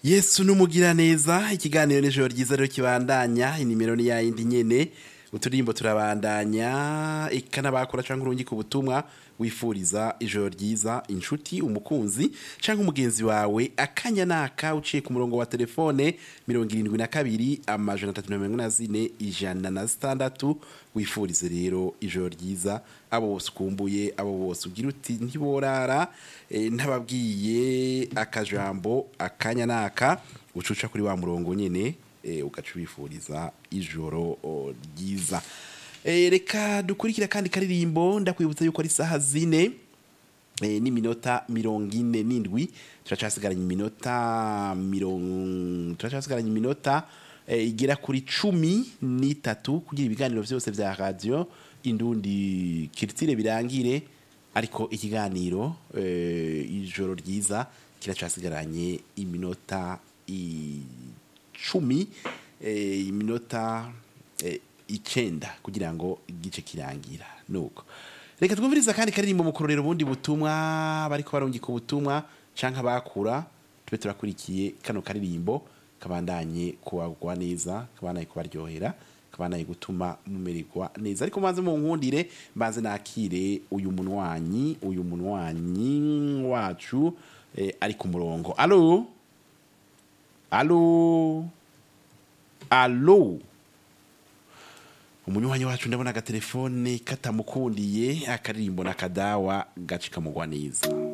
yesu n'umugira neza ikiganiro n'ijoro ryiza rero kibandanya inimero ni yayindi nyene uturirimbo turabandanya eka n'abakora canke urungika ubutumwa wifuriza ijoro ryiza inshuti umukunzi canke umugenzi wawe akanya naka uciye ku murongo wa telefone mirongo irindwi na kabiri amajana atatu na mirongo ine na zine ijana na zitandatu wifurize rero ijoro ryiza abo bose ukumbuye abo bose ugira uti ntiborara eh, ntababwiye akajambo akanya naka ucuca kuri wa murongo nyene eh, ugaca ubifuriza ijoro oh, ryiza Eh, reka dukurikira kandi karirimbo ndakwibutsa yuko ari saha zine eh, n'iminota mirongo ine n'indwi turacasigaranye iminota mirongo turacasigaranye iminota eh, igera kuri cumi n'itatu kugira ibiganiro vyose vya radio indundi kiritire birangire ariko ikiganiro eh, ijoro ryiza kiracasigaranye iminota icumi eh, iminota eh, icenda kugira ngo igice kirangira nuko reka twumviriza kandi karirimbo mu kurorera ubundi butumwa bariko barungika ubutumwa canke abakura tube turakurikiye kano karirimbo kabandanye kuwagwa neza kabandanye kubaryohera kabandanye gutuma mumererwa neza ariko mbanze mu nkundire mbanze nakire uyu munwanyi uyu munwanyi wacu eh, ari ku murongo alo alo alo umunywanyi wacu ndabona agatelefone katamukundiye akaririmbo na kadawa gace kamugwa neza